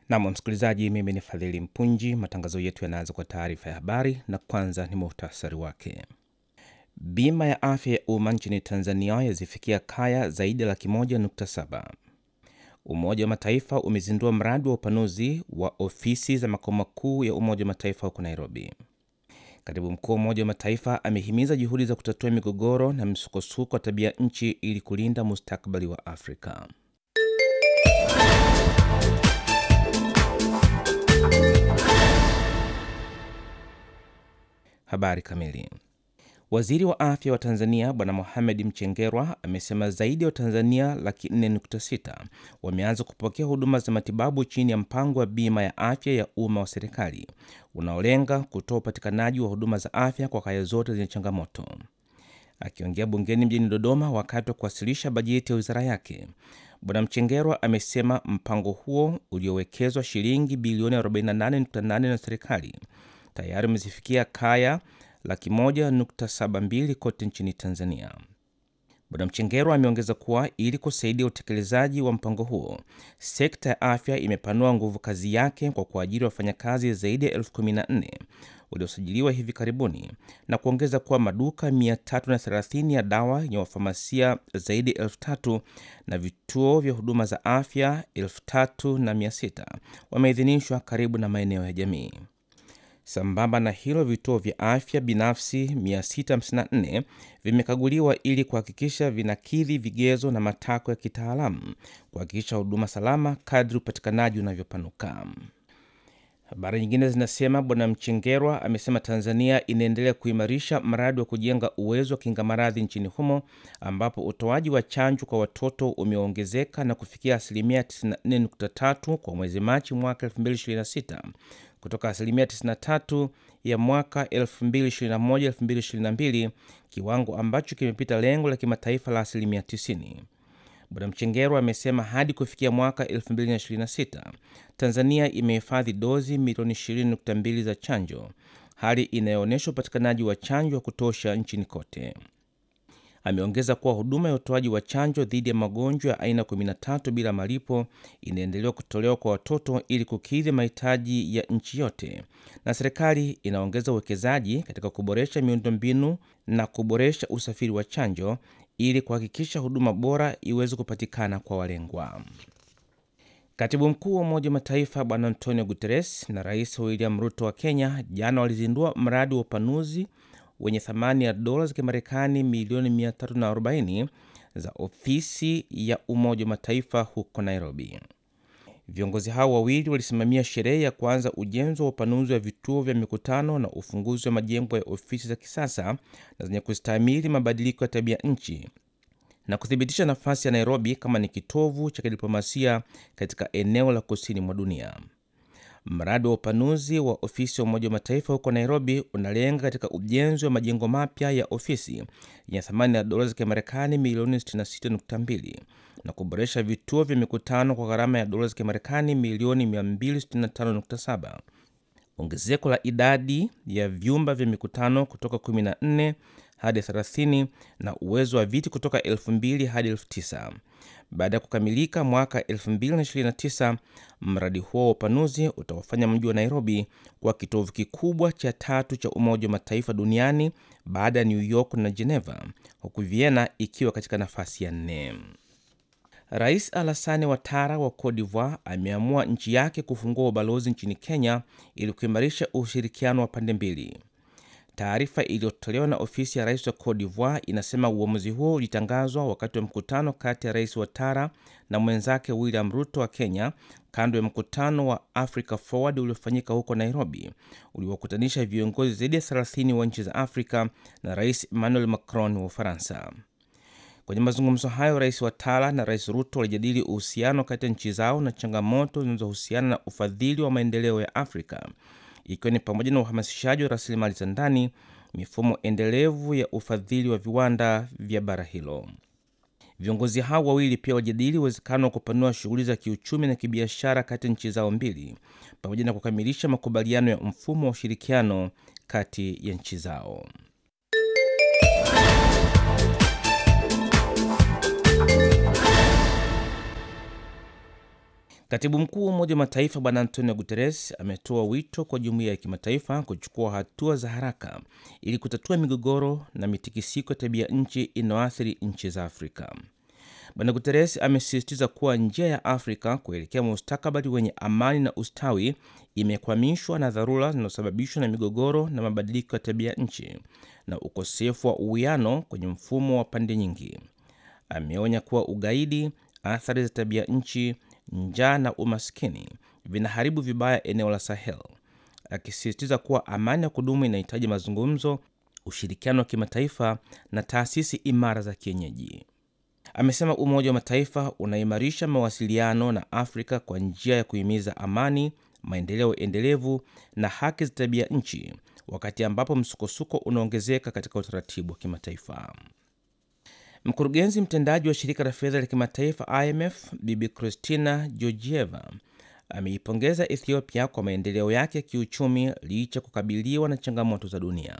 Nam msikilizaji, mimi ni Fadhili Mpunji. Matangazo yetu yanaanza kwa taarifa ya habari, na kwanza ni muhtasari wake. Bima ya afya ya umma nchini Tanzania yazifikia kaya zaidi ya laki moja nukta saba. Umoja wa Mataifa umezindua mradi wa upanuzi wa ofisi za makao makuu ya Umoja wa Mataifa huko Nairobi. Katibu mkuu wa Umoja wa Mataifa amehimiza juhudi za kutatua migogoro na msukosuko wa tabia nchi ili kulinda mustakabali wa Afrika. Habari kamili. Waziri wa afya wa Tanzania Bwana Mohamed Mchengerwa amesema zaidi ya Watanzania laki 4.6 wameanza kupokea huduma za matibabu chini ya mpango wa bima ya afya ya umma wa serikali unaolenga kutoa upatikanaji wa huduma za afya kwa kaya zote zenye changamoto. Akiongea bungeni mjini Dodoma wakati wa kuwasilisha bajeti ya wizara yake, Bwana Mchengerwa amesema mpango huo uliowekezwa shilingi bilioni 48.8 na serikali tayari umezifikia kaya laki moja nukta saba mbili kote nchini Tanzania. Bwana Mchengerwa ameongeza kuwa ili kusaidia utekelezaji wa mpango huo, sekta ya afya imepanua nguvu kazi yake kwa kuajiri wafanyakazi zaidi ya elfu kumi na nne waliosajiliwa hivi karibuni na kuongeza kuwa maduka 330 ya dawa yenye wafamasia zaidi ya elfu tatu na vituo vya huduma za afya elfu tatu na mia sita wameidhinishwa karibu na maeneo ya jamii. Sambamba na hilo, vituo vya afya binafsi 654 vimekaguliwa ili kuhakikisha vinakidhi vigezo na matakwa ya kitaalamu, kuhakikisha huduma salama kadri upatikanaji unavyopanuka. Habari nyingine zinasema Bwana Mchengerwa amesema Tanzania inaendelea kuimarisha mradi wa kujenga uwezo wa kinga maradhi nchini humo, ambapo utoaji wa chanjo kwa watoto umeongezeka na kufikia asilimia 94.3 kwa mwezi Machi mwaka 2026 kutoka asilimia 93 ya mwaka 2021-2022, kiwango ambacho kimepita lengo la kimataifa la asilimia 90. Bwana Mchengerwa amesema hadi kufikia mwaka 2026 Tanzania imehifadhi dozi milioni 20.2 za chanjo, hali inayoonyesha upatikanaji wa chanjo wa kutosha nchini kote. Ameongeza kuwa huduma ya utoaji wa chanjo dhidi ya magonjwa ya aina 13 bila malipo inaendelewa kutolewa kwa watoto ili kukidhi mahitaji ya nchi yote, na serikali inaongeza uwekezaji katika kuboresha miundombinu na kuboresha usafiri wa chanjo ili kuhakikisha huduma bora iweze kupatikana kwa walengwa. Katibu mkuu wa Umoja wa Mataifa Bwana Antonio Guterres na Rais William Ruto wa Kenya jana walizindua mradi wa upanuzi wenye thamani ya dola za Kimarekani milioni 340 za ofisi ya Umoja wa Mataifa huko Nairobi. Viongozi hao wawili walisimamia sherehe ya kuanza ujenzi wa upanuzi wa vituo vya mikutano na ufunguzi wa majengo ya ofisi za kisasa na zenye kustahimili mabadiliko ya tabia nchi na kuthibitisha nafasi ya Nairobi kama ni kitovu cha kidiplomasia katika eneo la kusini mwa dunia. Mradi wa upanuzi wa ofisi ya Umoja wa Mataifa huko Nairobi unalenga katika ujenzi wa majengo mapya ya ofisi yenye thamani ya dola za Kimarekani milioni 66.2 na kuboresha vituo vya mikutano kwa gharama ya dola za Kimarekani milioni 265.7. Ongezeko la idadi ya vyumba vya mikutano kutoka 14 hadi 30 na uwezo wa viti kutoka 2000 hadi 9000. Baada ya kukamilika mwaka 2029, mradi huo wa upanuzi utaufanya mji wa Nairobi kuwa kitovu kikubwa cha tatu cha Umoja wa Mataifa duniani baada ya New York na Geneva, huku Vienna ikiwa katika nafasi ya nne. Rais Alassane Ouattara wa Cote d'Ivoire ameamua nchi yake kufungua ubalozi nchini Kenya ili kuimarisha ushirikiano wa pande mbili. Taarifa iliyotolewa na ofisi ya rais wa Cote d'Ivoire inasema uamuzi huo ulitangazwa wakati wa mkutano kati ya rais Ouattara na mwenzake William Ruto wa Kenya, kando ya mkutano wa Africa Forward uliofanyika huko Nairobi, uliokutanisha viongozi zaidi ya 30 wa nchi za Afrika na rais Emmanuel Macron wa Ufaransa. Kwenye mazungumzo hayo, rais Ouattara na rais Ruto walijadili uhusiano kati ya nchi zao na changamoto zinazohusiana na ufadhili wa maendeleo ya Afrika ikiwa ni pamoja na uhamasishaji wa rasilimali za ndani, mifumo endelevu ya ufadhili wa viwanda vya bara hilo. Viongozi hao wawili pia wajadili uwezekano wa kupanua shughuli za kiuchumi na kibiashara kati ya nchi zao mbili, pamoja na kukamilisha makubaliano ya mfumo wa ushirikiano kati ya nchi zao. Katibu mkuu wa Umoja wa Mataifa Bwana Antonio Guterres ametoa wito kwa jumuiya ya kimataifa kuchukua hatua za haraka ili kutatua migogoro na mitikisiko ya tabia nchi inayoathiri nchi za Afrika. Bwana Guterres amesisitiza kuwa njia ya Afrika kuelekea mustakabali wenye amani na ustawi imekwamishwa na dharura zinazosababishwa na migogoro na mabadiliko ya tabia nchi na ukosefu wa uwiano kwenye mfumo wa pande nyingi. Ameonya kuwa ugaidi, athari za tabia nchi, njaa na umaskini vinaharibu vibaya eneo la Sahel, akisisitiza kuwa amani ya kudumu inahitaji mazungumzo, ushirikiano wa kimataifa na taasisi imara za kienyeji. Amesema Umoja wa Mataifa unaimarisha mawasiliano na Afrika kwa njia ya kuhimiza amani, maendeleo endelevu na haki za tabia nchi, wakati ambapo msukosuko unaongezeka katika utaratibu wa kimataifa. Mkurugenzi mtendaji wa shirika la fedha la kimataifa IMF Bibi Christina Georgieva ameipongeza Ethiopia kwa maendeleo yake ya kiuchumi licha kukabiliwa na changamoto za dunia.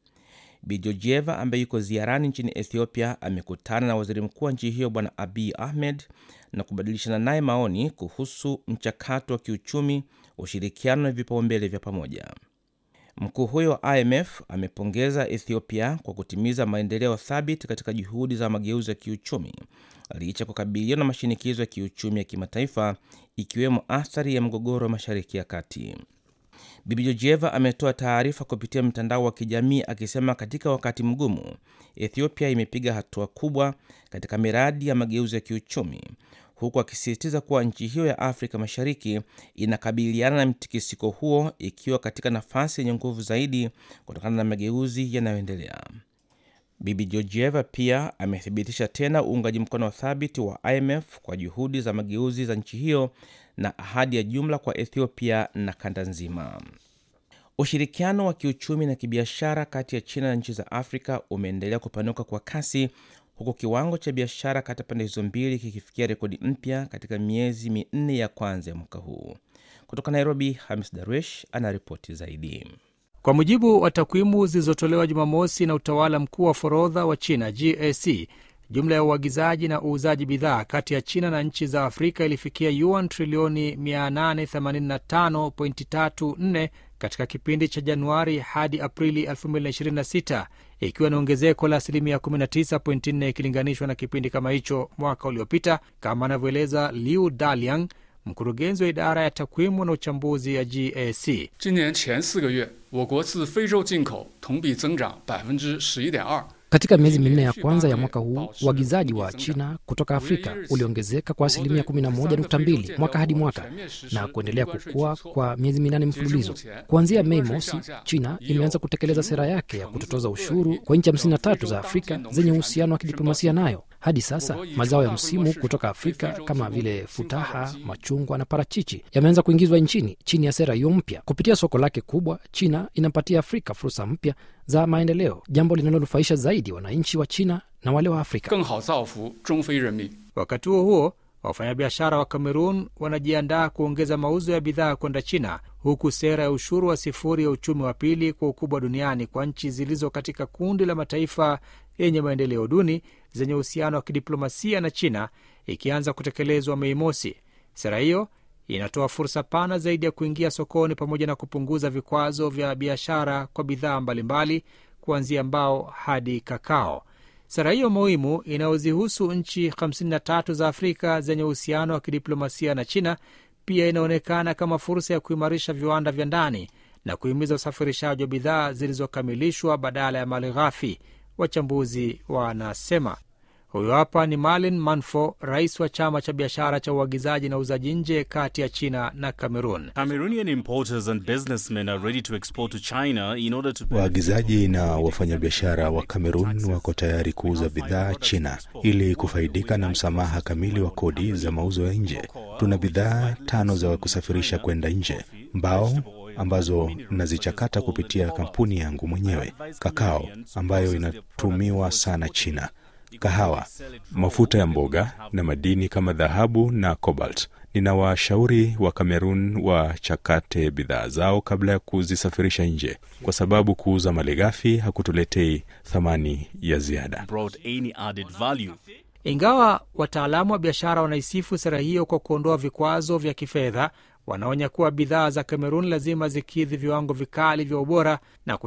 Bi Georgieva ambaye yuko ziarani nchini Ethiopia amekutana na waziri mkuu wa nchi hiyo Bwana Abiy Ahmed na kubadilishana naye maoni kuhusu mchakato wa kiuchumi, ushirikiano na vipaumbele vya pamoja. Mkuu huyo wa IMF amepongeza Ethiopia kwa kutimiza maendeleo thabiti katika juhudi za mageuzi ya kiuchumi licha kukabiliwa na mashinikizo ya kiuchumi ya kimataifa ikiwemo athari ya mgogoro wa Mashariki ya Kati. Bibi Georgieva ametoa taarifa kupitia mtandao wa kijamii akisema katika wakati mgumu, Ethiopia imepiga hatua kubwa katika miradi ya mageuzi ya kiuchumi, huku akisisitiza kuwa nchi hiyo ya Afrika Mashariki inakabiliana na mtikisiko huo ikiwa katika nafasi yenye nguvu zaidi kutokana na mageuzi yanayoendelea. Bibi Georgieva pia amethibitisha tena uungaji mkono thabiti wa IMF kwa juhudi za mageuzi za nchi hiyo na ahadi ya jumla kwa Ethiopia na kanda nzima. Ushirikiano wa kiuchumi na kibiashara kati ya China na nchi za Afrika umeendelea kupanuka kwa kasi huku kiwango cha biashara kati ya pande hizo mbili kikifikia rekodi mpya katika miezi minne ya kwanza ya mwaka huu. Kutoka Nairobi, Hamis Darwish anaripoti zaidi. Kwa mujibu wa takwimu zilizotolewa Jumamosi na utawala mkuu wa forodha wa China GAC, jumla ya uagizaji na uuzaji bidhaa kati ya China na nchi za Afrika ilifikia yuan trilioni 885.34 katika kipindi cha Januari hadi Aprili 2026 ikiwa ni ongezeko la asilimia 19.4 ikilinganishwa na kipindi kama hicho mwaka uliopita, kama anavyoeleza Liu Daliang, mkurugenzi wa idara ya takwimu na uchambuzi ya GAC. Katika miezi minne ya kwanza ya mwaka huu uagizaji wa China kutoka Afrika uliongezeka kwa asilimia 11.2 mwaka hadi mwaka na kuendelea kukua kwa miezi minane mfululizo. Kuanzia Mei mosi, China imeanza kutekeleza sera yake ya kutotoza ushuru kwa nchi 53 za Afrika zenye uhusiano wa kidiplomasia nayo. Hadi sasa mazao ya msimu kutoka Afrika kama vile futaha, machungwa na parachichi yameanza kuingizwa nchini chini ya sera hiyo mpya. Kupitia soko lake kubwa, China inapatia Afrika fursa mpya za maendeleo, jambo linalonufaisha zaidi wananchi wa China na wale wa Afrika. Wakati huo huo, wafanyabiashara wa Kamerun wanajiandaa kuongeza mauzo ya bidhaa kwenda China, huku sera ya ushuru wa sifuri ya uchumi wa pili kwa ukubwa duniani kwa nchi zilizo katika kundi la mataifa yenye maendeleo duni zenye uhusiano wa kidiplomasia na China ikianza kutekelezwa Mei mosi. Sera hiyo inatoa fursa pana zaidi ya kuingia sokoni pamoja na kupunguza vikwazo vya biashara kwa bidhaa mbalimbali kuanzia mbao hadi kakao. Sera hiyo muhimu inayozihusu nchi 53 za Afrika zenye uhusiano wa kidiplomasia na China pia inaonekana kama fursa ya kuimarisha viwanda vya ndani na kuhimiza usafirishaji wa bidhaa zilizokamilishwa badala ya mali ghafi. Wachambuzi wanasema. Huyu hapa ni Malin Manfo, rais wa chama cha biashara cha uagizaji na uuzaji nje kati ya China na Cameroon. Waagizaji na wafanyabiashara wa Cameroon wako tayari kuuza bidhaa China ili kufaidika na msamaha kamili wa kodi za mauzo ya nje. Tuna bidhaa tano za kusafirisha kwenda nje: mbao ambazo nazichakata kupitia kampuni yangu mwenyewe, kakao ambayo inatumiwa sana China, kahawa, mafuta ya mboga na madini kama dhahabu na cobalt. Ninawashauri wa Kamerun wachakate bidhaa zao kabla ya kuzisafirisha nje, kwa sababu kuuza malighafi hakutuletei thamani ya ziada. Ingawa wataalamu wa biashara wanaisifu sera hiyo kwa kuondoa vikwazo vya kifedha, wanaonya kuwa bidhaa za Kamerun lazima zikidhi viwango vikali vya ubora na